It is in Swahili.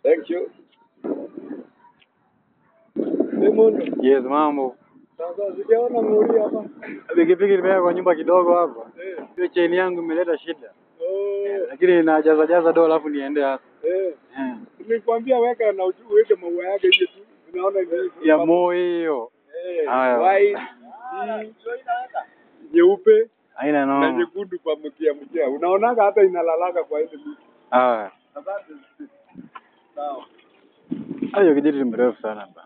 Thank you. Raymond, Yes, mambo. sasa sijaona ngori hapa. Pikipiki nimeweka kwa nyumba kidogo hapa. Eh. Hiyo chain yangu imeleta shida. Oh. Lakini najaza jaza dola alafu niende hapa. Eh. Eh. Nilikwambia weka na uju- uweke maua yake nje tu. Unaona ni Ya moyo hiyo. Eh, Haya. white, hii, nyeupe Haina na no. nyekundu kwa mkia mkia. Unaonaga hata inalalaka kwa ile miti. Ah. Asante. Sawa. Hayo kijiji ni mrefu sana. ba.